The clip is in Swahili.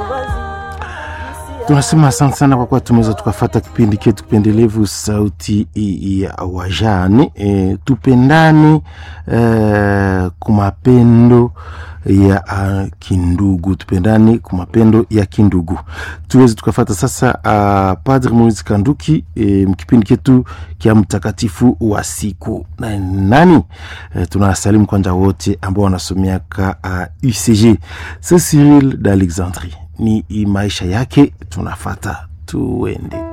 tunasema asante sana kwa kuwa tumeweza tukafata kipindi chetu kipendelevu sauti ya wajane e, tupendane e, kumapendo ya uh, kindugu tupendane kumapendo ya kindugu tuweze tukafata sasa uh, padre moise kanduki e, kipindi chetu kya mtakatifu wa siku na nani e, tunasalimu kwanja wote ambao wanasomiaka uh, ucg se cyril d'alexandrie ni maisha yake tunafata tuende